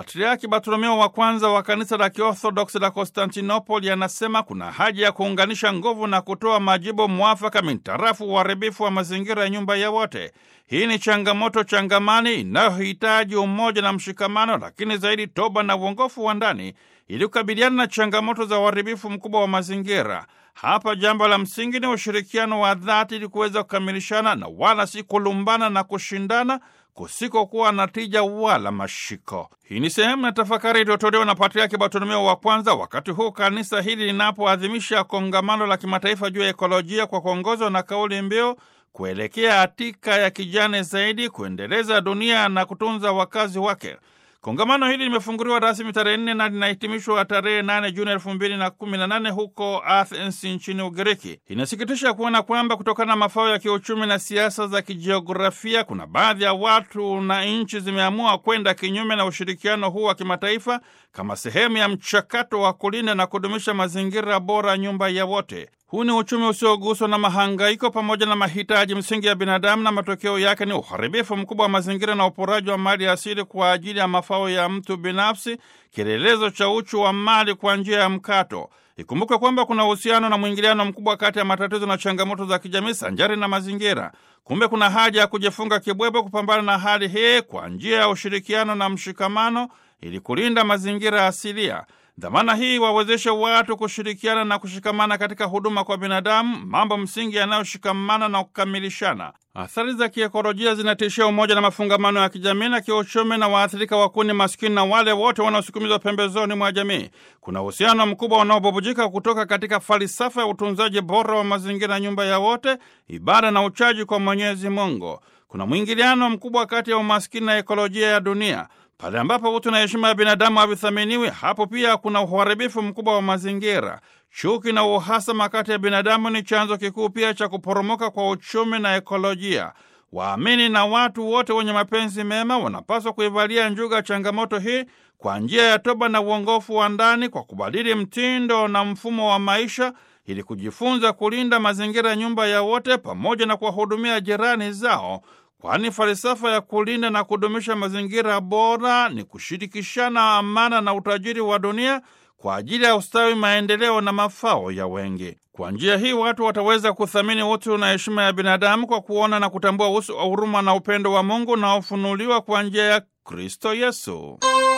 Patriaki Bartolomeo wa kwanza wa kanisa la Kiorthodoksi la Konstantinopoli anasema kuna haja ya kuunganisha nguvu na kutoa majibu mwafaka mintarafu uharibifu wa mazingira ya nyumba ya wote. Hii ni changamoto changamani inayohitaji umoja na mshikamano, lakini zaidi toba na uongofu wa ndani ili kukabiliana na changamoto za uharibifu mkubwa wa mazingira. Hapa jambo la msingi ni ushirikiano wa dhati ili kuweza kukamilishana na wala si kulumbana na kushindana kusikokuwa na tija wala mashiko. Hii ni sehemu ya tafakari iliyotolewa na Patriaki Bartolomeo wa kwanza wakati huu kanisa hili linapoadhimisha kongamano la kimataifa juu ya ekolojia kwa kuongozwa na kauli mbiu kuelekea hatika ya kijani zaidi, kuendeleza dunia na kutunza wakazi wake. Kongamano hili limefunguliwa rasmi tarehe nne na linahitimishwa tarehe nane Juni elfu mbili na kumi na nane huko Athens nchini Ugiriki. Inasikitisha kuona kwamba kutokana na mafao ya kiuchumi na siasa za kijiografia, kuna baadhi ya watu na nchi zimeamua kwenda kinyume na ushirikiano huu wa kimataifa kama sehemu ya mchakato wa kulinda na kudumisha mazingira bora, nyumba ya wote. Huu ni uchumi usioguswa na mahangaiko pamoja na mahitaji msingi ya binadamu, na matokeo yake ni uharibifu mkubwa wa mazingira na uporaji wa mali asili kwa ajili ya mafao ya mtu binafsi, kielelezo cha uchu wa mali kwa njia ya mkato. Ikumbuke kwamba kuna uhusiano na mwingiliano mkubwa kati ya matatizo na changamoto za kijamii sanjari na mazingira. Kumbe kuna haja ya kujifunga kibwebwe kupambana na hali hii kwa njia ya ushirikiano na mshikamano ili kulinda mazingira asilia. Dhamana hii wawezeshe watu kushirikiana na kushikamana katika huduma kwa binadamu, mambo msingi yanayoshikamana na kukamilishana. Athari za kiekolojia zinatishia umoja na mafungamano ya kijamii na kiuchumi, na waathirika wakuu ni maskini na wale wote wanaosukumizwa pembezoni mwa jamii. Kuna uhusiano mkubwa unaobubujika kutoka katika falsafa ya utunzaji bora wa mazingira, nyumba ya wote, ibada na uchaji kwa Mwenyezi Mungu. Kuna mwingiliano mkubwa kati ya umaskini na ekolojia ya dunia. Pale ambapo utu na heshima ya binadamu havithaminiwi, hapo pia kuna uharibifu mkubwa wa mazingira. Chuki na uhasama kati ya binadamu ni chanzo kikuu pia cha kuporomoka kwa uchumi na ekolojia. Waamini na watu wote wenye mapenzi mema wanapaswa kuivalia njuga changamoto hii kwa njia ya toba na uongofu wa ndani, kwa kubadili mtindo na mfumo wa maisha ili kujifunza kulinda mazingira ya nyumba ya wote, pamoja na kuwahudumia jirani zao kwani falsafa ya kulinda na kudumisha mazingira bora ni kushirikishana amana na utajiri wa dunia kwa ajili ya ustawi, maendeleo na mafao ya wengi. Kwa njia hii watu wataweza kuthamini utu na heshima ya binadamu kwa kuona na kutambua uso wa huruma na upendo wa Mungu unaofunuliwa kwa njia ya Kristo Yesu.